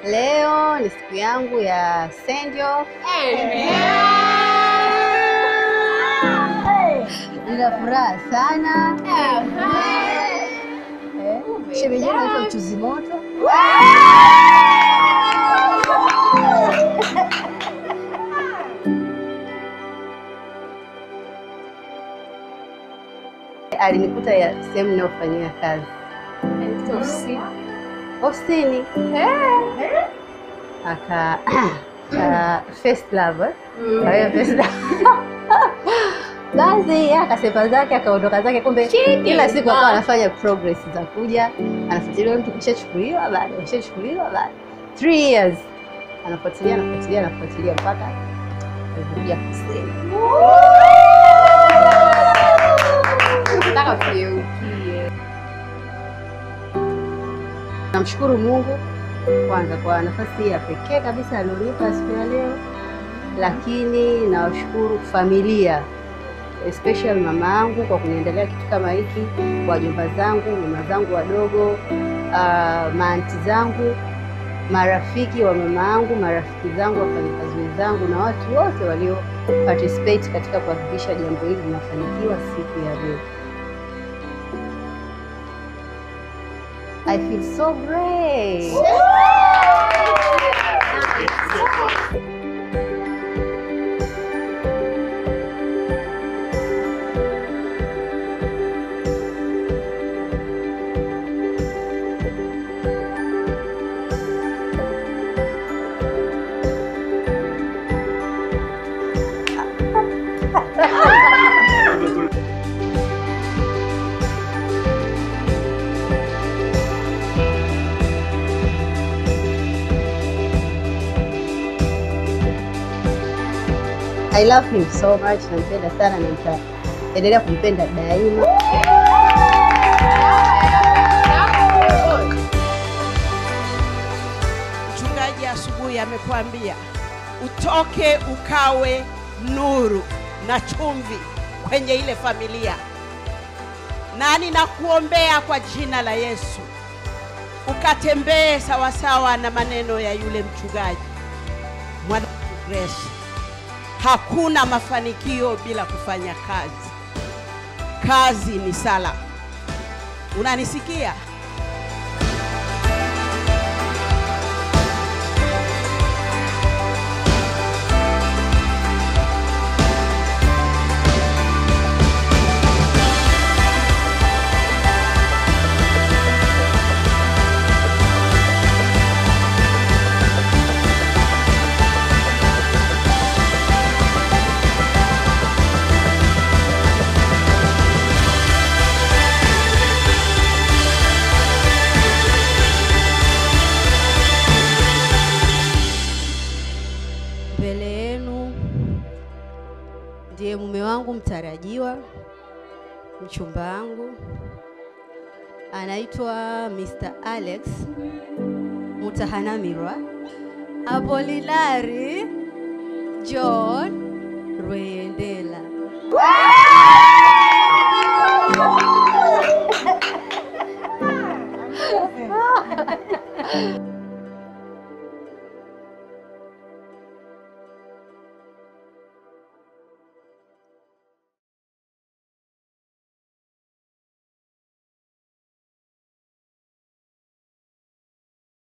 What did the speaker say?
Leo ni siku yangu ya send off. Nina furaha sana. Eh, Shemeji yangu anaitwa mchuzi moto. Alinikuta ya sehemu ninayofanyia kazi ofisini, aka aka first love eh? Kwa hiyo first love. Basi yeye akasepa zake akaondoka zake, kumbe kila siku akawa anafanya progress za kuja, anafuatilia mtu kishachukuliwa, bado kishachukuliwa, bado three years anafuatilia anafuatilia anafuatilia mpaka alivyokuja kusema nataka kugeukie. Namshukuru Mungu kwanza kwa nafasi hii ya pekee kabisa alionipa siku ya leo, lakini nawashukuru familia especially mama yangu kwa kuniendelea kitu kama hiki, wajomba zangu, mama zangu wadogo, uh, maanti zangu, marafiki wa mama yangu, marafiki zangu, wafanyakazi wenzangu na watu wote walio participate katika kuhakikisha jambo hili linafanikiwa siku ya leo. I feel so great. I love him so much, nampenda sana na nitaendelea kumpenda daima. Mchungaji asubuhi amekwambia utoke ukawe nuru na chumvi kwenye ile familia, na ninakuombea kwa jina la Yesu ukatembee sawasawa na maneno ya yule mchungaji mwana Grace. Hakuna mafanikio bila kufanya kazi. Kazi ni sala. Unanisikia? Mbele yenu ndiye mume wangu mtarajiwa, mchumba wangu anaitwa Mr. Alex Mutahanamirwa Apolinari John Rweyendela.